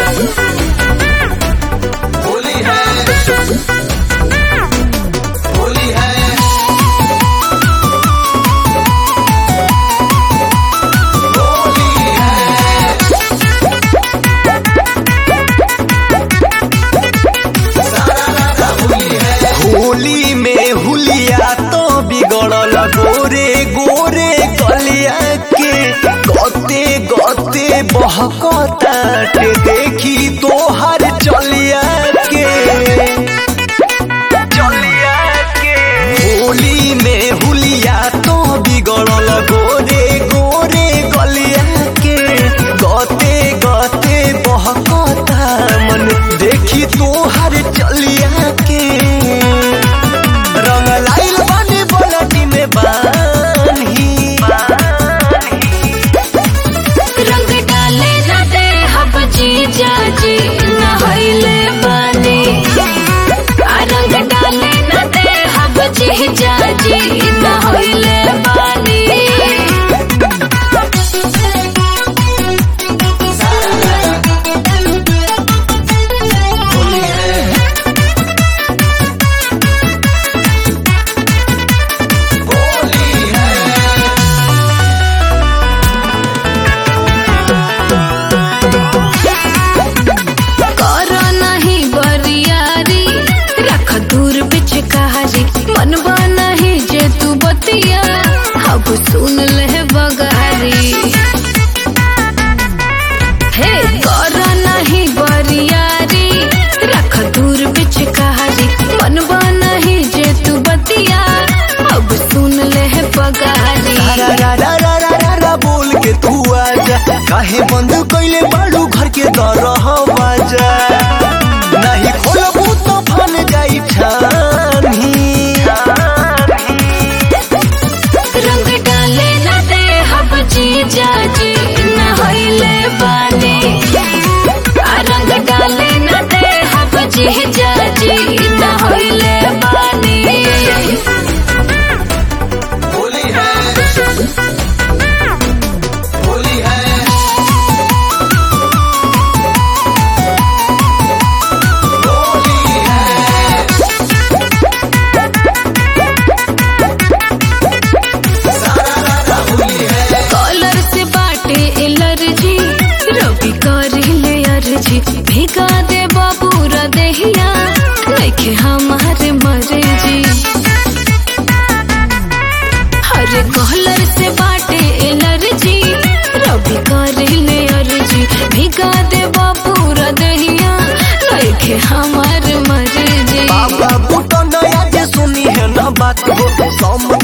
होली है होली है होली है सारा राजा होली है होली में हुलिया तो बिगड़ल गोरे गोरे कलिया के गते गते बहकताटे देखी तोहर चलिया के चलिया के होली में हुलिया तो बिगड़ल गोरे गोरे गलिया के गते गते बहकता मन देखी तोहर चलिया के रंग लाइल बने बलटी में बान्ही रंग डाले न दे हब जीजा जी नहैले बानी आ रंग डाले न दे हब जीजा जी नहैले बानी होली है होली है कर नहीं बरियारी रख दूर बिच कहारी मनवा नहीं जे तू बतिया अब सुन ले बगारी हे कर नहीं बरियारी रख दूर बिच कहारी मनवा नहीं जे तू बतिया अब सुन ले बगारी रा रा रा रा रा रा रा बोल के तू आजा काहे बंद कइले बाड़ू घर के दरह बाजा नहीं खोलबू तो फन जाई छानी रंग डाले न दे हब जीजा जी नहैले बानी आ रंग डाले न दे हब जीजा जी नहैले बानी होली है होली है होली है सारा राजा होली है कॉलर से बाटे एलर्जी रवि करी ले अर्जी भिगा दे बाबूरा देहिया देखे हमारे मरे जी हरे कॉलर से बाटे एलर्जी रवि करी ले अर्जी भिगा दे बाबूरा देहिया देखे हमारे मरे जी बाबा बूटो नया जे सुनी है ना बात हो सम